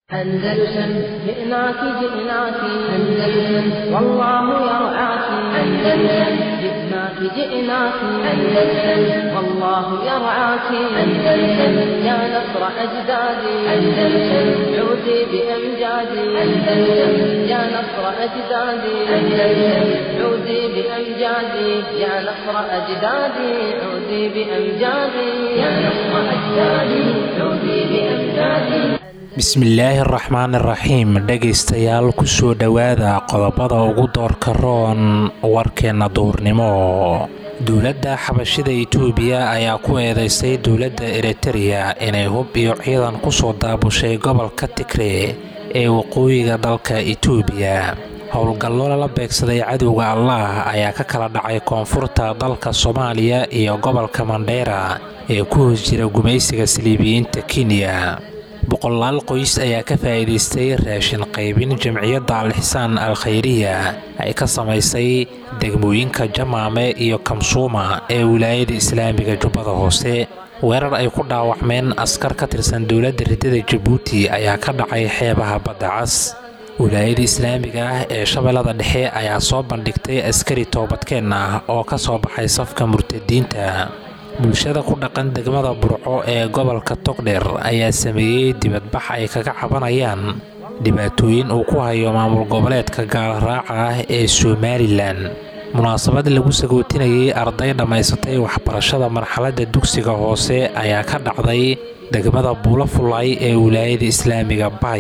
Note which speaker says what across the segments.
Speaker 1: أندلسن جئناك جئناك أندلسن والله يرعاك أندلسن جئناك جئناك أندلسن والله يرعاك أندلسن يا نصر أجدادي أندلسن عودي بأمجادي أندلسن يا نصر أجدادي أندلسن عودي بأمجادي يا نصر أجدادي عودي بأمجادي يا نصر أجدادي عودي بأمجادي
Speaker 2: bismillaahi araxmaan iraxiim dhegaystayaal kusoo dhowaada qodobada ugu doorka roon warkeenna duurnimo dowladda xabashida itoobiya ayaa ku eedeysay dowladda eritereya inay hub iyo ciidan kusoo daabushay gobolka tigre ee waqooyiga dalka itoobiya howlgallo lala beegsaday cadowga allah ayaa ka kala dhacay koonfurta dalka soomaaliya iyo gobolka mandheera ee ku hoos jira gumaysiga saliibiyiinta kenya boqolaal qoys ayaa ka faa'iidaystay raashin qaybin jamciyadda al-xisaan al-khayriya ay ka samaysay degmooyinka jamaame iyo kamsuuma ee wilaayada islaamiga jubbada hoose weerar ay ku dhaawacmeen askar ka tirsan dowladda riddada jabuuti ayaa ka dhacay xeebaha badda cas wilaayada islaamiga ah ee shabeellada dhexe ayaa soo bandhigtay askari toobadkeen ah oo ka soo baxay safka murtadiinta bulshada ku dhaqan degmada burco ee gobolka togdheer ayaa sameeyey dibadbax ay kaga cabanayaan dhibaatooyin uu ku hayo maamul goboleedka gaalraaca ah ee somalilan munaasabad lagu sagootinayay arday dhammaysatay waxbarashada marxaladda dugsiga hoose ayaa ka dhacday degmada buulo fullaay ee wilaayada islaamiga bay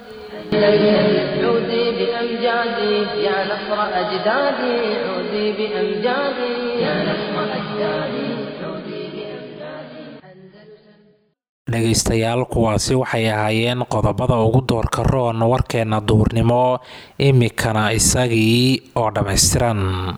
Speaker 1: عودي بأمجادي يا نصر أجدادي عودي بأمجادي يا نصر أجدادي عودي
Speaker 2: dhegaystayaal kuwaasi waxay ahaayeen qodobada ugu doorka roon warkeenna duurnimo imikana isagii oo dhammaystiran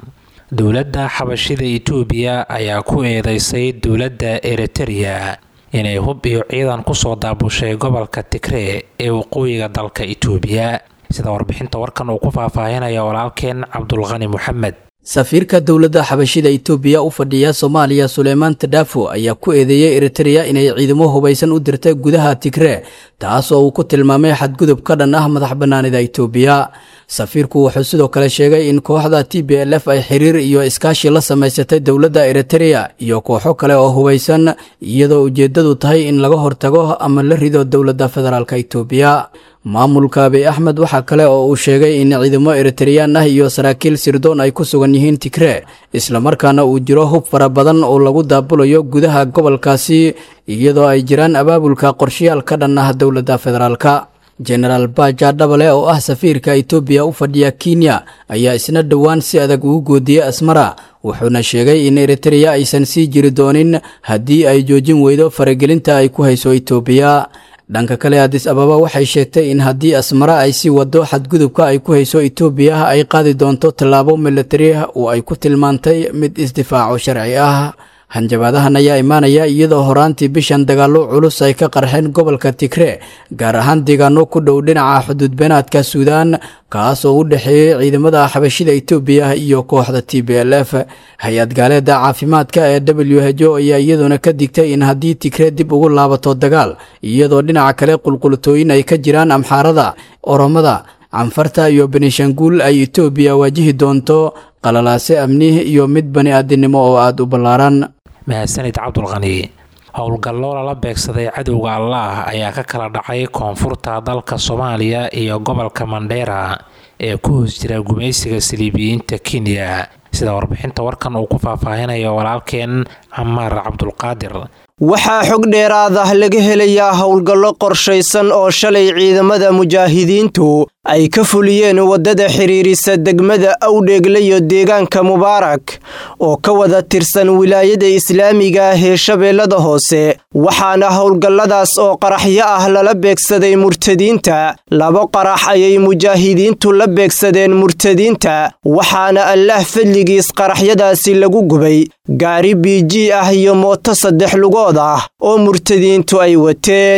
Speaker 2: dowladda xabashida itoobiya ayaa ku eedeysay dowladda eritereya inay hub iyo ciidan kusoo daabushay gobolka tigre ee waqooyiga dalka itoobiya sida warbixinta warkan uu ku faahfaahinaya walaalkeen cabdulqani moxamed
Speaker 3: safiirka dowladda xabashida itoobiya u fadhiya soomaaliya suleymaan tadhaafo ayaa ku eedeeyey eritereya inay ciidamo hubaysan u dirtay gudaha tigre taas oo uu ku tilmaamay xadgudub ka dhan ah madax bannaanida itoobiya safiirku wuxuu sidoo kale sheegay in kooxda t b l f ay xiriir iyo iskaashi la samaysatay dowladda eritereya iyo kooxo kale oo hubaysan iyadoo ujeeddadu tahay in laga hortago ama la rido dowladda federaalk itoobiya maamulka abiy axmed waxaa kale oo uu sheegay in ciidamo eritareyaan ah iyo saraakiil sirdoon ay ku sugan yihiin tigre islamarkaana uu jiro hub fara badan oo lagu daabulayo gudaha gobolkaasi iyadoo ay jiraan abaabulka qorshayaal ka dhan ah dowladda federaalka jenaraal baja dhabale oo ah safiirka itoobiya u fadhiya kenya ayaa isna dhowaan si adag ugu goodiyey asmara wuxuuna sheegay in eritereya aysan sii jiri doonin haddii ay joojin weydo faragelinta ay ku hayso itoobiya dhanka kale adis ababa waxay sheegtay in haddii asmara ay sii wado xadgudubka ay ku hayso itoobiya ay qaadi doonto tallaabo milatari oo ay ku tilmaantay mid isdifaaco sharci ah hanjabaadahan ayaa imaanaya iyadoo horaantii bishan dagaallo culus ay ka qarxeen gobolka tigre gaar ahaan deegaano ku dhow dhinaca xuduudbeenaadka suudaan kaas oo u dhexeeyey ciidamada xabashida itoobiya iyo kooxda t b l f hay-ad gaaleeda caafimaadka ee w h o ayaa iyaduna ka digtay in haddii tigre dib ugu laabato dagaal iyadoo dhinaca kale qulqultooyin ay ka jiraan amxaarada oromada canfarta iyo benishanguul ay itoobiya waajihi doonto qalalaase amni iyo mid bani aadinimo oo aada u ballaaran
Speaker 2: mahadsanid cabdulqani howlgallo lala beegsaday cadowga allah ayaa ka kala dhacay koonfurta dalka soomaaliya iyo gobolka mandheera ee ku hoos jira gumaysiga saliibiyiinta kenya sida warbixinta warkan uu ku faahfaahinayo walaalkeen camaar cabdulqaadir
Speaker 4: waxaa xog dheeraad ah laga helayaa howlgallo qorshaysan oo shalay ciidamada mujaahidiintu ay ka fuliyeen waddada xidhiirisa degmada awdheegle iyo deegaanka mubaarak oo ka wada tirsan wilaayada islaamiga ah ee shabeellada hoose waxaana howlgalladaas oo qaraxyo ah lala beegsaday murtadiinta laba qarax ayay mujaahidiintu la beegsadeen murtadiinta waxaana allaah fadligiis qaraxyadaasi lagu gubay gaari biiji ah iyo mooto saddex lugood ah oo murtadiintu ay wateen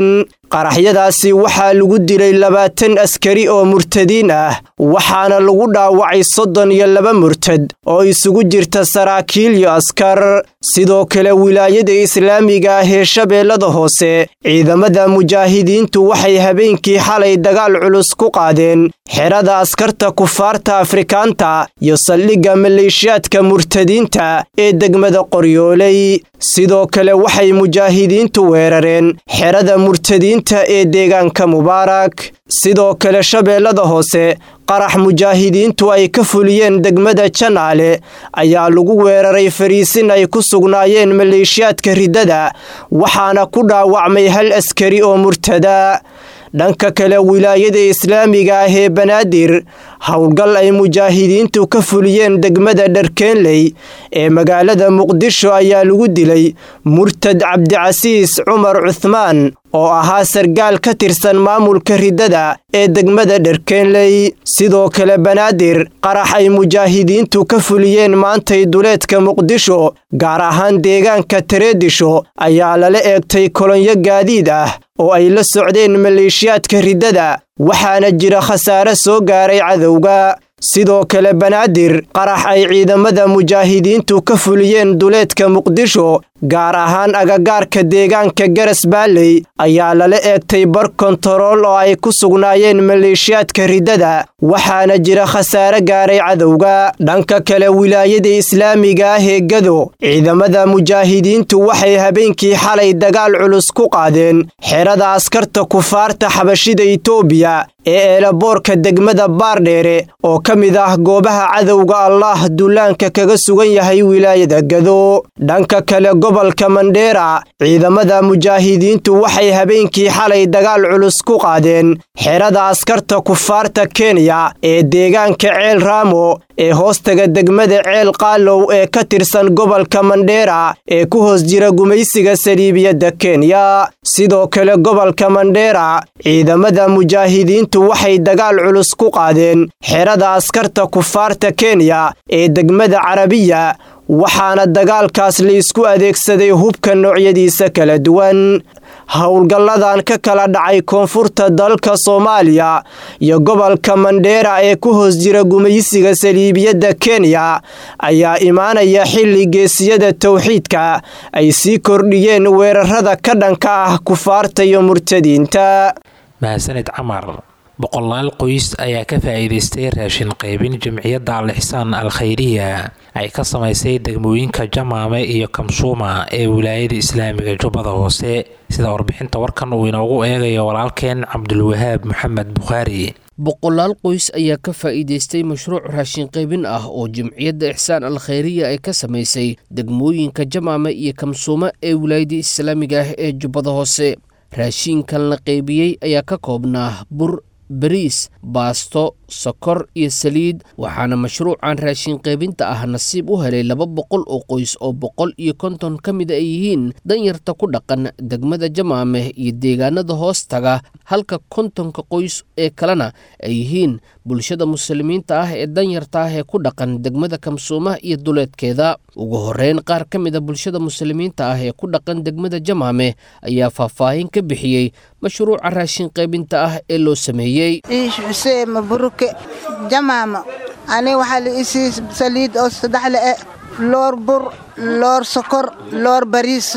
Speaker 4: qaraxyadaasi waxaa lagu dilay labaatan askari oo murtadiin ah waxaana lagu dhaawacay soddon iyo laba murtad oo isugu jirta saraakiil iyo askar sidoo kale wilaayada islaamiga ah ee shabeellada hoose ciidamada mujaahidiintu waxay habeenkii xalay dagaal culus ku qaadeen xerada askarta kufaarta afrikaanta iyo saldhigga maleeshiyaadka murtadiinta ee degmada qoryooley sidoo kale waxay mujaahidiintu weerareen xerada murtadiinta ee deegaanka mubaarak sidoo kale shabeellada hoose qarax mujaahidiintu ay ka fuliyeen degmada janaale ayaa lagu weeraray fariisin ay ku sugnaayeen maleeshiyaadka riddada waxaana ku dhaawacmay hal askari oo murtada dhanka kale wilaayada islaamiga ah ee banaadir howlgal ay mujaahidiintu ka fuliyeen degmada dharkeenley ee magaalada muqdisho ayaa lagu dilay murtad cabdicasiis cumar cuhmaan oo ahaa sargaal ka tirsan maamulka riddada ee degmada dharkeenley sidoo kale banaadir qarax ay mujaahidiintu ka fuliyeen maantay duleedka muqdisho gaar ahaan deegaanka tareedisho ayaa lala eegtay kolonyo gaadiid ah oo ay la socdeen maleeshiyaadka riddada waxaana jira khasaare soo gaaray cadowga sidoo kale banaadir qarax ay ciidamada mujaahidiintu ka fuliyeen duleedka muqdisho gaar ahaan agagaarka deegaanka garas baalley ayaa lala eegtay bar kontarool oo ay ku sugnaayeen maleeshiyaadka riddada waxaana jira khasaare gaaray cadowga dhanka kale wilaayada islaamiga ah ee gado ciidamada mujaahidiintu waxay habeenkii xalay dagaal culus ku qaadeen xerada askarta kufaarta xabashida itoobiya ee eelaboorka degmada baardheere oo ka mid ah goobaha cadowga allaah dullaanka kaga sugan yahay wilaayada gado dhanka kale gobolka mandheera ciidamada mujaahidiintu waxay habeenkii xalay dagaal culus ku qaadeen xerada askarta kufaarta kenya ee deegaanka ceel raamo ee hoostaga degmada ceel qaalow ee ka tirsan gobolka mandheera ee ku hoos jira gumaysiga saliibiyadda kenya sidoo kale gobolka mandheera ciidamada mujaahidiintu waxay dagaal culus ku qaadeen xerada askarta kufaarta kenya ee degmada carabiya waxaana dagaalkaas la isku adeegsaday hubka noocyadiisa kala duwan howlgalladan ka kala dhacay koonfurta dalka soomaaliya iyo gobolka mandheera ee ku hoos jira gumaysiga saliibiyadda kenya ayaa imaanaya xilli geesiyada towxiidka ay sii kordhiyeen weerarada ka dhanka ah kufaarta iyo murtadiinta
Speaker 2: mahadsanid camar boqolaal qoys ayaa ka faa'iidaystay raashin qaybin jamciyadda al-ixsaan al khayriya ay ka samaysay degmooyinka jamaame iyo kamsuuma ee wilaayada islaamiga jubbada hoose sida warbixinta warkan uu inoogu eegayo walaalkeen cabdulwahaab maxamed bukhaari
Speaker 5: boqolaal qoys ayaa ka faa'iidaystay mashruuc raashin qaybin ah oo jamciyadda ixsaan al khayriya ay ka samaysay degmooyinka jamaame iyo kamsuuma ee wilaayada islaamiga ah ee jubbada hoose raashiinkan la qaybiyey ayaa ka koobnaa bur bariis baasto sokor iyo saliid waxaana mashruucan raashin qaybinta ah nasiib u helay laba boqol oo qoys oo boqol iyo konton ka mid ay yihiin danyarta ku dhaqan degmada jamaame iyo deegaanada hoos taga halka kontonka qoys ee kalena ay yihiin bulshada muslimiinta ah ee danyarta ah ee ku dhaqan degmada kamsuuma iyo duleedkeeda ugu horeyn qaar ka mid a bulshada muslimiinta ah ee ku dhaqan degmada jamaame ayaa faahfaahin ka bixiyey mashruuca raashin qaybinta ah ee loo sameeyey
Speaker 6: xuseen maburuke jamaamo ani waxaa la isii saliid oo saddex le e loor bur loor sokor loor bariis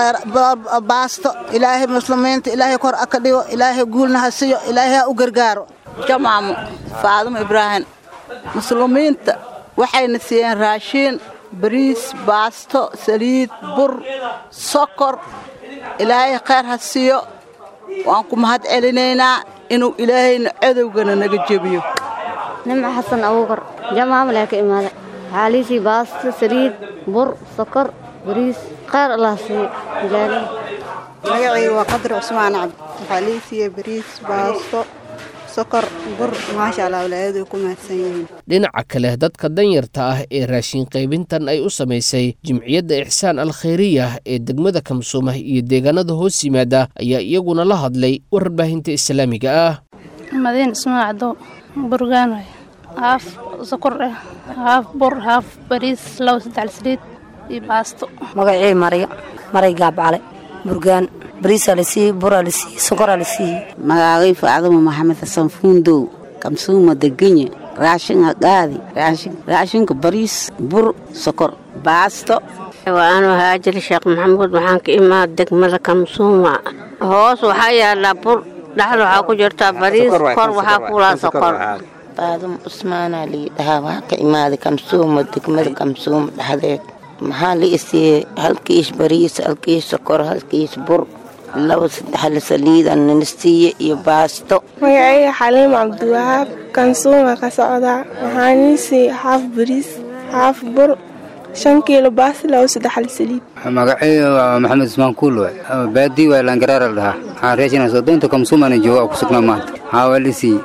Speaker 6: baasto ilaahay muslimiinta ilaahay kor aka dhigo ilaahay guulna ha siyo ilaahay ha u gargaaro
Speaker 7: jamaamo faadimo ibraahim muslimiinta waxayna siiyeen raashiin bariis baasto saliid bur sokor ilaahay khayr ha siiyo waan ku mahad celinaynaa inuu ilaahayna cadowgana naga jebiyo
Speaker 8: nimco xasan abuukar jamaamalee ka imaada waxaa liisii baasto saliid bur sokor bariis khayr allah siiyo magaalada
Speaker 9: magacayga waa qadar cusmaan cabdi waxaa liisiiya bariis baasto sokor bur maasha allah walaayadu ku mahadsan yihiin
Speaker 5: dhinaca kale dadka danyarta ah ee raashin qaybintan ay u samaysay jimciyadda ixsaan al khayriya ee degmada kamsuuma iyo deegaanada hoos yimaada ayaa iyaguna la hadlay warbaahinta islaamiga ah
Speaker 10: madiin ismaan cadow burgaan waay haaf sokor ah haaf bur haaf bariis labo saddex saliid iyo baasto
Speaker 11: magacii maryo maray gaabcale burgaan bariisaa la siiyey buraa la siiyey sonkoraa la siiyey
Speaker 7: magaagay faacdama maxamed xasan fuundow kamsuuma degenya raashinka qaadi raashinka bariis bur sokor baasto
Speaker 12: waa anuu haajir sheekh maxamuud waxaan ka imaad degmada kamsuuma hoos waxaa yaallaa bur dhexda waxaa ku jirtaa bariis kor waxaa kuulaa sokor
Speaker 13: baadum cusmaanaa lii dhahaa waxaa ka imaaday kamsuuma degmada kamsuuma dhexdeed maxaa la isiiyey hal kiish bariis hal kiish sokor hal kiish bur laba saddexle saliida nina siiye iyo baasto
Speaker 14: magacayga xaliim cabdiwahaab kansuuma ka socdaa waxaanii siiyey xaaf bariis xaaf bur shan kiilo baasti laba saddexle saliid
Speaker 15: magacayga waa maxamed ismaan kuulwe baadii waa laangaraara la dhahaa waxaan reeshina sodoonta kamsuumana jooga oo ku sugnaa maanta haa waa la siiyey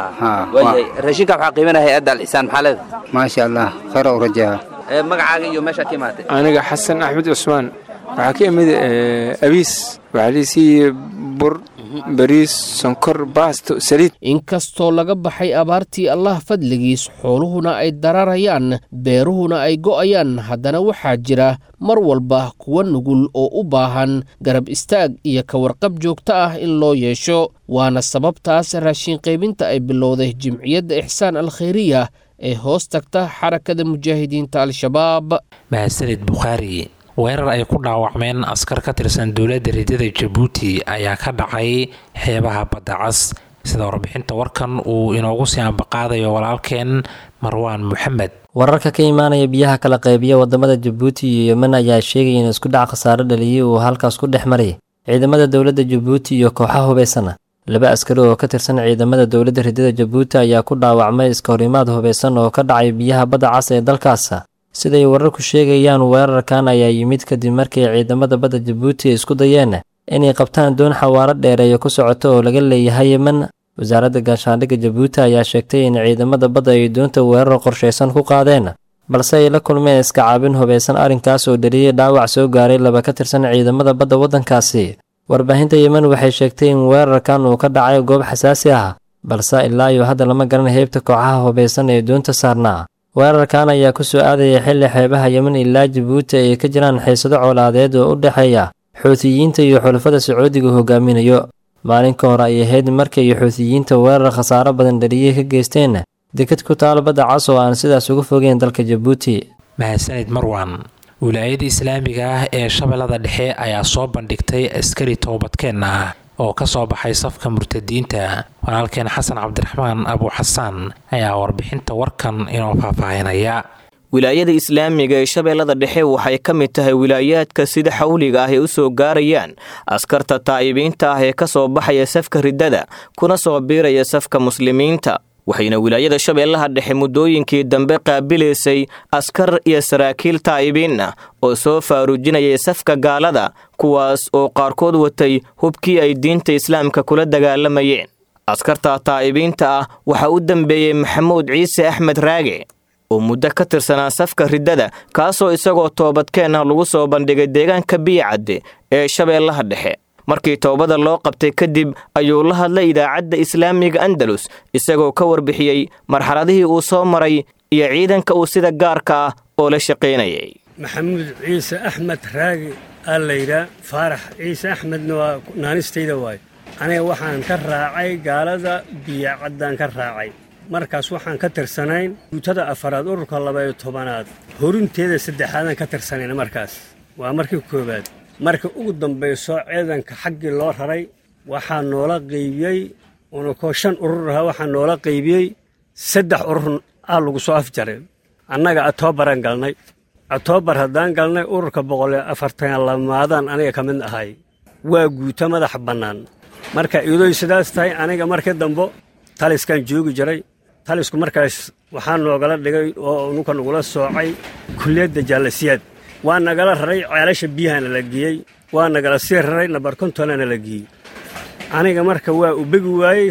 Speaker 16: raashinka waxaa qiimanaya hay-adda alxisaan maxaa leeda
Speaker 15: maasha allah khayr u rajaha
Speaker 16: magacaaga iyo meeshaad ka imaatay
Speaker 17: aniga xasan axmed cusmaan waxaa ka imid abiis waxaa la siiyey bur bariis sonkor baasto saliid
Speaker 5: inkastoo laga baxay abaartii allah fadligiis xooluhuna ay dararayaan beeruhuna ay go'ayaan haddana waxaa jira mar walba kuwa nugul oo u baahan garab istaag iyo ka warqab joogto ah in loo yeesho waana sababtaas raashin qaybinta ay bilowday jimciyadda ixsaan alkhayriya ee hoos tagta xarakada mujaahidiinta al-shabaab
Speaker 2: mahadsanid bukhaari weerar ay ku dhaawacmeen askar ka tirsan dowladda riddada jabuuti ayaa ka dhacay xeebaha badda cas sida warbixinta warkan uu inoogu sii ambaqaadayo walaalkeen marwaan moxamed
Speaker 18: wararka ka imaanaya biyaha kala qaybiya wadamada jabuuti iyo yemen ayaa sheegaya in isku dhac khasaare dhaliyay uu halkaas ku dhex maray ciidamada dowladda jabuuti iyo kooxaha hubaysan laba askari oo ka tirsan ciidamada dowladda riddada jabuuti ayaa ku dhaawacmay iska horimaad hubaysan oo ka dhacay biyaha badda cas ee dalkaas siday wararku sheegayaan weerarkan ayaa yimid kadib markii ciidamada badda jabuuti isku dayeen inay qabtaan doon xawaaro dheereeyo ku socoto oo laga leeyahay yemen wasaaradda gaashaandhigga jabuuti ayaa sheegtay in ciidamada badda ay doonta weerar qorshaysan ku qaadeen balse ay la kulmeen iska caabin hubaysan arrinkaas oo dhaliyey dhaawac soo gaaray laba ka tirsan ciidamada badda waddankaasi warbaahinta yemen waxay sheegtay in weerarkan uu ka dhacay goob xasaasi ah balse ilaa iyo hadda lama garan heybta kooxaha hubaysan ee doonta saarnaa weerarkan ayaa ku soo aadaya xilli xeebaha yemen ilaa jabuuti ay ka jiraan xiisado colaadeed oo u dhexeeya xuutiyiinta iyo xulafada sacuudiga hogaaminayo maalin ka hor ay ahayd markay xuutiyiinta weerar khasaaro badan dhaliyey ka geysteen dekad ku taal badda cas oo aan sidaas uga fogeyn dalka jabuuti
Speaker 2: mahadsanid marwan wilaayada islaamiga ah ee shabeellada dhexe ayaa soo bandhigtay askari toobadkeen ah oo ka soo baxay safka murtadiinta walaalkeen xasan cabdiraxmaan abu xasaan ayaa warbixinta warkan inoo faahfaahinaya
Speaker 19: wilaayada islaamiga ee shabeellada dhexe waxay ka mid tahay wilaayaadka sida xawliga ah ay u soo gaarayaan askarta taa'ibiinta ah ee ka soo baxaya safka riddada kuna soo biiraya safka muslimiinta waxayna wilaayada shabeellaha dhexe muddooyinkii dambe qaabilaysay askar iyo saraakiil taa'ibiin ah oo soo faaruujinayay safka gaalada kuwaas oo qaarkood watay hubkii ay diinta islaamka kula dagaalamayeen askarta taa'ibiinta ah waxaa u dambeeyey maxamuud ciise axmed raage oo muddo ka tirsanaa safka riddada kaasoo isagoo toobadkeen ah lagu soo bandhigay deegaanka biyicadde ee shabeellaha dhexe markii toobada loo qabtay kadib ayuu la hadlay idaacadda islaamiga andalus isagoo ka warbixiyey marxaladihii uu soo maray iyo ciidanka uu sida gaarka ah oo la shaqaynayay
Speaker 20: maxamuud ciise axmed raagi aa layidhaa faarax ciise axmedna waa naanistayda waayo aniga waxaan ka raacay gaalada biyacaddaan ka raacay markaas waxaan ka tirsanayn guutada afaraad ururka labayo tobanaad horinteeda saddexaadaan ka tirsanayn markaas waa markii koowaad marka ugu dambayso ciidanka xaggii loo raray waxaa noola qaybiyey unakoo shan urur ahaa waxaa noola qaybiyey saddex urur aa lagu soo afjaray annaga atoobaran galnay atoobar haddaan galnay ururka boqoliyo afartan lamaadaan aniga ka mid ahay waa guuto madaxa bannaan marka iyadoy sidaas tahay aniga markii dambo taliskaan joogi jiray talisku markaas waxaa noogala dhigay oo nunka nagula soocay kulliyadda jaalasiyaad waa nagala raray ceelasha biyahana la geeyey waa nagala sii raray nabar kontonana la geeyey aniga marka waa u begi waayey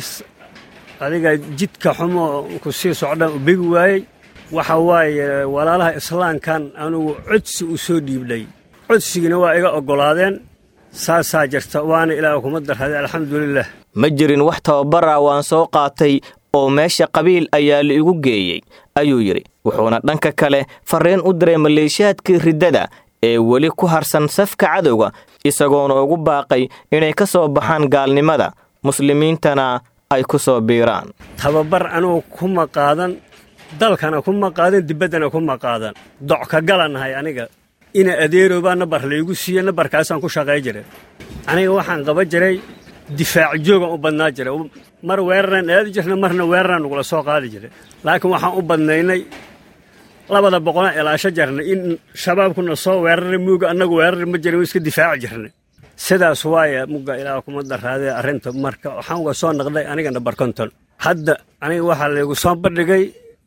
Speaker 20: adiga jidka xumo ku sii socdaan u begi waayey waxa waaye walaalaha islaamkan anugu codsi u soo dhiibdhay codsigina waa iga oggolaadeen saasaa jirta waana ilaah kuma darraday alxamdulilah
Speaker 19: ma jirin wax tababara waan soo qaatay oo meesha qabiil ayaa la igu geeyey ayuu yidhi wuxuuna dhanka kale farriin u diray maleeshiyaadkii riddada ee weli ku harsan safka cadowga isagoona ugu baaqay inay ka soo baxaan gaalnimada muslimiintana ay ku soo biiraan
Speaker 20: tababar anugu kuma qaadan dalkana kuma qaadan dibaddana kuma qaadan doc ka galanahay aniga ina adeerobaa nabar laygu siiye nabarkaasaan ku shaqay jiray aniga waxaan qaba jiray difaac joogan u badnaa jiray mar weeraraan aadi jirna marna weeraraan nagula soo qaadi jiray laakiin waxaan u badnaynay labada boqolaan ilaasho jarnay in shabaabkuna soo weeraray muuga annagu weerari ma jirin iska difaaci jirnay sidaas waaye mugga ilaa kuma daraadee arrinta marka waxaan uga soo naqday aniga nabar konton hadda aniga waxaa laygu soo bandhigay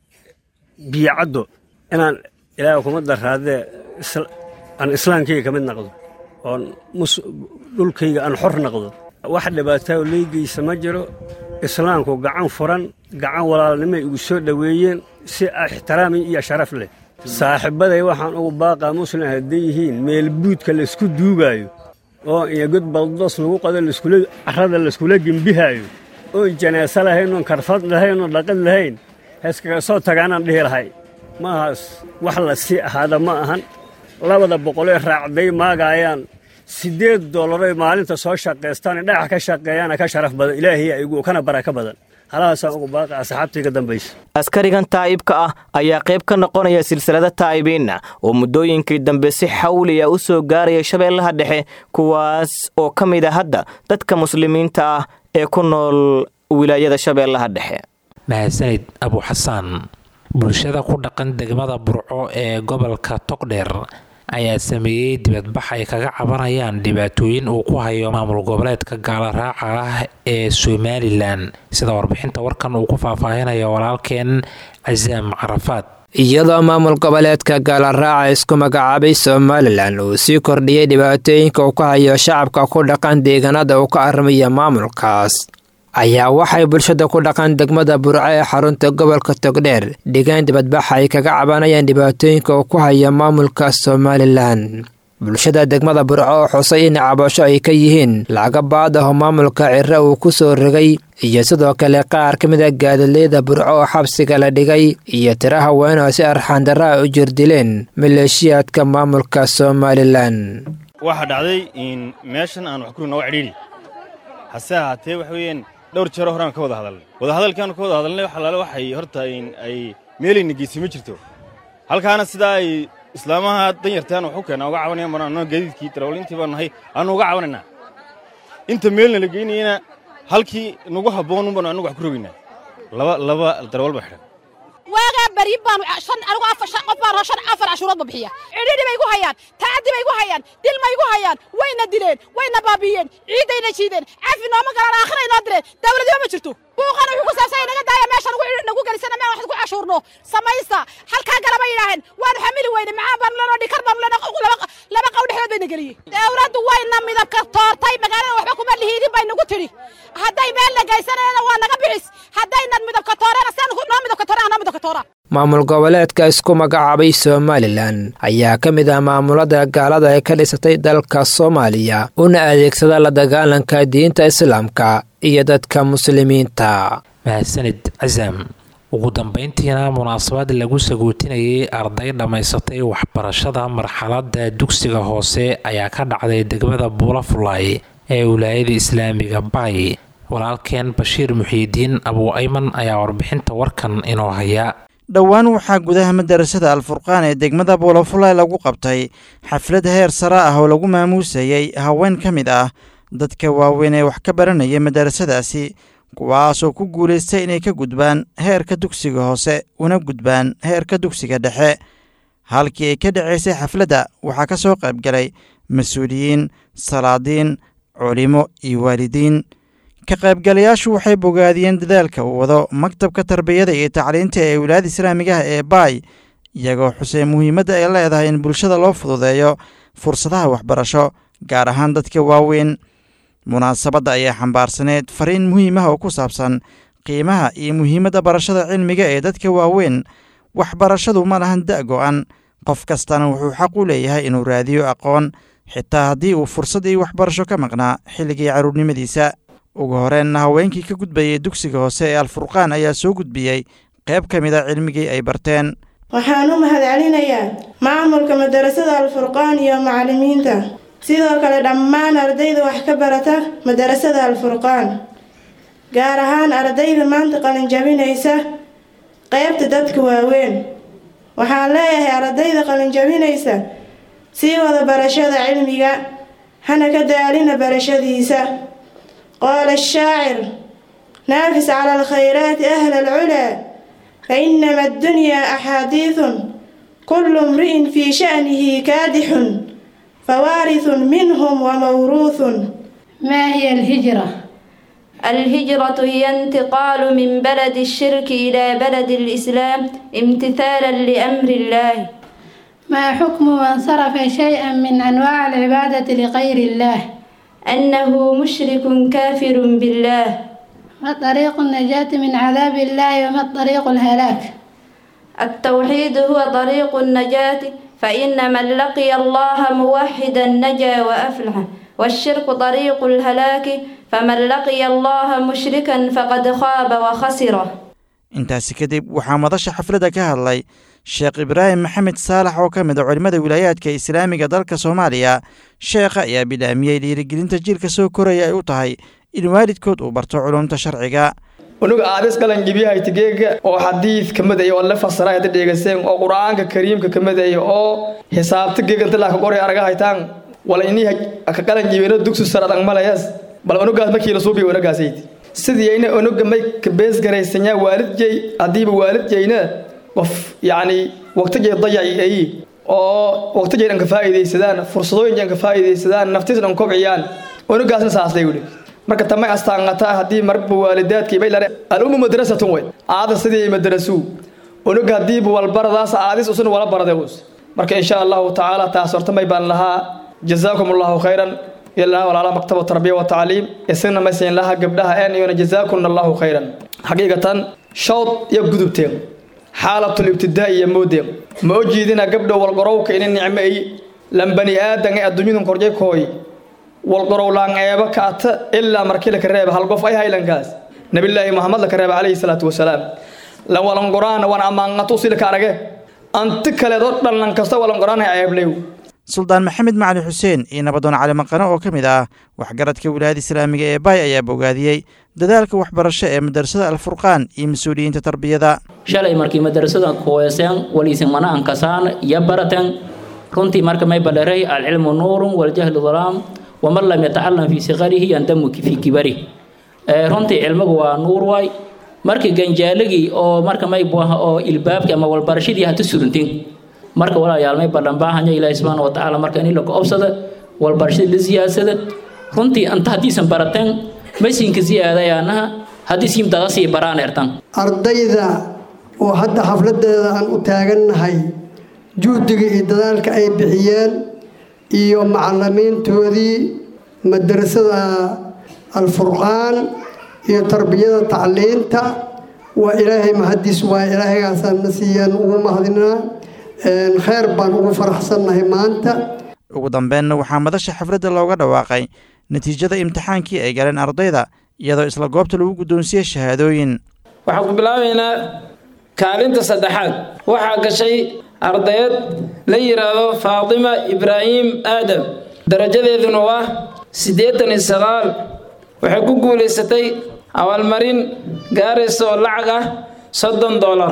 Speaker 20: biyacaddo inaan ilaaha kuma daraadee aan islaamkayga ka mid naqdo oon dhulkayga aan xor naqdo wax dhibaataa leygeysa ma jiro islaamku gacan furan gacan walaalnimay igu soo dhoweeyeen si ixtiraami iyo sharaf leh saaxiibbaday waxaan ugu baaqaa muslim hadday yihiin meelbuudka laysku duugaayo oo iyo god baldoos lagu qado carrada layskula gembihaayo oon janaaso lahayn oon karfad lahayn oon dhaqan lahayn heeskaga soo tagaanaan dhihi lahay maahaas wax la sii ahaada ma ahan labada boqolee raacday maagaayaan siddeed dollaroy maalinta soo shaqaystaan dhagax ka shaqeeyaana ka sharaf badan ilaahiya igu kana baraka badan halahaasaan ugu baaqa asxaabtayga dambaysa
Speaker 19: askarigan taa'ibka ah ayaa qayb ka noqonaya silsilada taa'ibiinna oo muddooyinkii dambe si xawliya u soo gaaraya shabeellaha dhexe kuwaas oo ka mid a hadda dadka muslimiinta ah ee ku nool wilaayada shabeellaha dhexe
Speaker 2: mahadsanid abu xasaan bulshada ku dhaqan degmada burco ee gobolka togdheer ayaa sameeyey dibadbax ay kaga cabanayaan dhibaatooyin uu ku hayo maamul goboleedka gaala raaca ah ee somalilan sida warbixinta warkan uu ku faahfaahinayo walaalkeen casaam carafaad
Speaker 21: iyadoo maamul goboleedka gaalaraaca isku magacaabay somalilan uu sii kordhiyey dhibaatooyinka uu ka hayo shacabka ku dhaqan deegaanada uu ka armaya maamulkaas ayaa waxay bulshada ku dhaqan degmada burco ee xarunta gobolka togdheer dhigeen dibadbaxa ay kaga cabanayaan dhibaatooyinka uu ku haya maamulka somalilan bulshada degmada burco oo xusay in cabasho ay ka yihiin lacaga baad aho maamulka ciro uu ku soo rogay iyo sidoo kale qaar ka mid a gaadaleyda burco oo xabsiga la dhigay iyo tiro haween oo si arxaandarra a u jirdileen maleeshiyaadka maamulka somalilan
Speaker 22: waxaa dhacday in meeshan aan wax kuri nooga cidhiidhi hase ahaatee waxa weeyaan dhowr jeero horaan ka wada hadalnay wadahadalkaanu ka wada hadalnay wax allaale waxay horta ay meelayna geysay ma jirto halkaana sidaa ay islaamaha danyartaan wax u keena uga cabanayaan baan annoo gaadiidkii darawaliintii baan nahay aanu uga cabanaynaa inta meelna la geynayana halkii nagu habboon baanu annagu wax ku rogaynaa laba laba darawal baa xidhan
Speaker 23: waagaa bari baan shan anigu afar shan qof baan shan afar cashuurood ba bixiya cidhidhi bay igu hayaan taacadi bay igu hayaan dil ma igu hayaan wayna dileen wayna baabiiyeen ciidayna jiideen cafi nooma galaan aakhira inoo direen dawladnimo ma jirto buuqana wuxuu ku saabsan naga daaya meesha nagu nagu gelisana meel wax ku cashuurno samaysta halkaa galaba yidhaaheen waanu xamili weyne maxaa baanu leenoo dhikar baanu leenoo laba laba qaw dhexdood bayna geliyey dawladdu wayna midabka toortay magaalada waxba kuma lihiidin bay nagu tidhi hadday meel la geysanayana waa naga bixis haddaynan midabka toorena sidan noo midabka toorena noo midabka toora
Speaker 21: maamul goboleedka isku magacaabay somalilan ayaa ka mid ah maamulada gaalada ee ka dhisatay dalka soomaaliya una adeegsada la dagaalanka diinta islaamka iyo dadka muslimiinta
Speaker 2: mahadsanid casaam ugu dambayntiina munaasabad lagu sagootinayay arday dhammaysatay waxbarashada marxaladda dugsiga hoose ayaa ka dhacday degmada buulafulay ee wilaayada islaamiga bay walaalkeen bashiir muxiidiin abuu ayman ayaa warbixinta warkan inoo haya
Speaker 24: dhowaan waxaa gudaha madarasada alfurqaan ee degmada buulafulay lagu qabtay xaflad heer sare ah oo lagu maamuusayey haween ka mid ah dadka waaweyn ee wax ka baranaya madarasadaasi kuwaasoo ku guulaystay inay ka gudbaan heerka dugsiga hoose una gudbaan heerka dugsiga dhexe halkii ay ka dhacaysay xafladda waxaa ka soo qaybgalay mas-uuliyiin salaadiin culimo iyo waalidiin ka qaybgalayaashu waxay bogaadiyeen dadaalka uu wado maktabka tarbiyada iyo tacliinta ee wilaayada islaamiga ah ee baay iyagoo xuseen muhiimadda ay leedahay in bulshada loo fududeeyo fursadaha waxbarasho gaar ahaan dadka waaweyn munaasabadda ayaa xambaarsaneed fariin muhiim ah oo ku saabsan qiimaha iyo muhiimadda barashada cilmiga ee dadka waaweyn waxbarashadu ma lahan da' go'an qof kastana wuxuu xaq u leeyahay inuu raadiyo aqoon xitaa haddii uu fursad iyo waxbarasho ka maqnaa xilligii carruurnimadiisa ugu horeenna haweenkii ka gudbayay dugsiga hoose ee alfurqaan ayaa soo gudbiyey qayb ka mid a cilmigii ay barteen
Speaker 25: waxaan u mahadcelinayaa maamulka madarasada alfurqaan iyo macallimiinta
Speaker 1: sidoo kale dhammaan ardayda wax ka barata madarasada alfurqaan gaar ahaan ardayda maanta qalinjabinaysa qeybta dadka waaweyn waxaan leeyahay ardayda qalinjabinaysa sii wada barashada cilmiga hana ka daalina barashadiisa qaala ashaacir naafis cala alkhayraati ahla alculaa fainama addunyaa axaadiidun kullu imri'in fii sha'nihi kaadixun fawaarithun minhum wamawruuthun
Speaker 3: ما هي الهجرة؟
Speaker 4: الهجرة هي انتقال من بلد الشرك إلى بلد الإسلام امتثالا لأمر الله
Speaker 3: ما حكم من صرف شيئا من أنواع العبادة لغير الله؟
Speaker 4: أنه مشرك كافر بالله
Speaker 3: ما طريق النجاة من عذاب الله وما طريق الهلاك؟
Speaker 4: التوحيد هو طريق النجاة فإن من لقي الله موحدا نجا وأفلح والشرك طريق الهلاك فمن لقي الله مشركا فقد خاب وخسر
Speaker 24: intaasi kadib waxaa madasha xafladda ka hadlay sheekh ibraahim maxamed saalax oo ka mid a culimmada wilaayaadka islaamiga dalka soomaaliya sheekha ayaa bilaamiyey dhiirigelinta jiilka soo koraya ay u tahay in waalidkood uu barto culumta sharciga
Speaker 6: unuga aadis qalangibiyahay tigeega oo xadiid ka midaya oo la fasara hada dheegaseen oo qur-aanka kariimka ka midaya oo xisaabta geega inta laa ka qoray araga haytaan wala inii ka qalanjibino dugsi saradang malayas bal unugaas markii la suubiya unugaasayd sidii ayna unuga may ka beesgaraysanyaa waalidjay haddiiba waalidjayna qof yacni waqtigay dayaci ay oo waqtigay dhan ka faa'iidaysadaan fursadooyin dhan ka faa'iidaysadaan naftiis dhan kobciyaan unugaasna saasay wuli marka tamay astaangata haddii marba waalidaadkii bay lare al-ummu madrasatun wey aada sidii madrasuu unuga haddiiba walbaradaas aadis usuna wala baraday us marka insha allahu tacaala taas horta may baan lahaa jazaakum allahu khayran ilaa walaala maktaba tarbiya wa tacliim isagna ma siin laha gabdhaha een iyona jazaakum allahu khayran xaqiiqatan shawd iyo gudubteen xaalatul ibtidaa iyo moodeen ma o jiidina gabdha walqorowka ina nicmo ay lan bani aadan ee adduunyadun korjay kooy walqorow laan eeba kaata ilaa markii laka reeba hal qof ay haylankaas nabilaahi muhammad laka reeba calayhi salaatu wasalaam lan walanqoraana waan ammaanqato usilka arage anti kaleedoo dhan lan kasta walanqoraana ceeblew
Speaker 24: suldaan maxamed macali xuseen iyo nabadoon cali maqano oo ka mid ah waxgaradka wilaayada islaamiga ee baay ayaa bogaadiyey dadaalka waxbarasho ee madarasada alfurqaan iyo mas-uuliyiinta tarbiyada
Speaker 25: shalay markii madarasada kuweeseen waliisin mana ankasaan iyo barateen runtii marka may baleray alcilmu nuurun waljahlu dalaam waman lam yatacalam fii sikarihi yandamu fii kibari runtii cilmigu waa nuur waay markii ganjaaligii oo marka may buaha oo ilbaabki ama walbarashadii hata surintin marka walaalayaal may ballan baahanya ilaahi subxaana wa tacaala marka in la go-obsada walbarashada la siyaasada runtii anta haddiisan barateen maysinka siyaadayaanaha haddii siim dada sii baraan ertan
Speaker 26: ardayda oo hadda xafladeeda aan u taagannahay juhdiga iyo dadaalka ay bixiyeen iyo macalimiintoodii madrasada alfurqaan iyo tarbiyada tacliinta waa ilaahay mahadiis waa ilaahaygaasaan na siiyaan ugu mahadinaa kheyr baan ugu faraxsannahay maanta
Speaker 24: ugu dambeenna waxaa madasha xafladda looga dhawaaqay natiijada imtixaankii ay galeen ardayda iyadoo isla goobta lagu guddoonsiiyey shahaadooyin
Speaker 27: waxaan ku bilaabaynaa kaalinta saddexaad waxaa gashay ardayad la yidhaahdo faatima ibraahim aadam darajadeeduna waa siddeetan iyo sagaal waxay ku guulaysatay abaalmarin gaaraysa oo lacag ah soddon dollar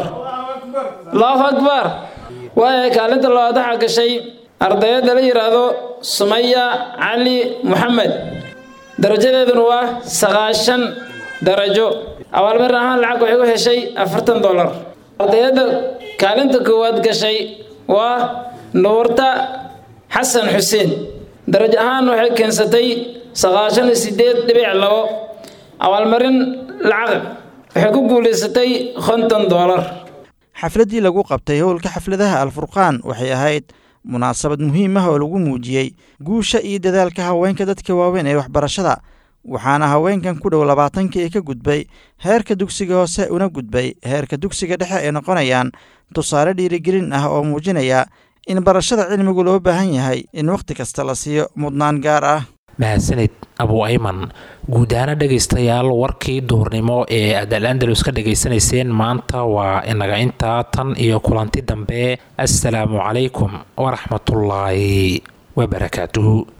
Speaker 27: allahu akbar waaya kaalinta labaad waxaa gashay ardayadda la yidhaahdo sumaya cali moxamed darajadeeduna waa sagaashan darajo abaalmarin ahaan lacag waxay u heshay afartan dollar ardayadda kaalinta koowaad gashay waa nuurta xasan xuseen darajo ahaan waxay keensatay sagaashan iyo sideed dhibic labo abaalmarin lacag waxay ku guulaysatay konton dollar
Speaker 24: xafladdii lagu qabtay howlka xafladaha alfurqaan waxay ahayd munaasabad muhiim ah oo lagu muujiyey guusha iyo dadaalka haweenka dadka waaweyn ee waxbarashada waxaana haweenkan ku dhow labaatankii ay ka gudbay heerka dugsiga hoose una gudbay heerka dugsiga dhexe ay noqonayaan tusaale dhiirigelin ah oo muujinaya in barashada cilmigu loo baahan yahay in wakhti kasta la siiyo mudnaan gaar ah
Speaker 2: mahadsanid abu ayman guud ahaana dhegaystayaal warkii duhurnimo ee aad al andalus ka dhegaysanayseen maanta waa inaga intaa tan iyo kulanti dambe assalaamu calaykum waraxmatullaahi wabarakaatuhu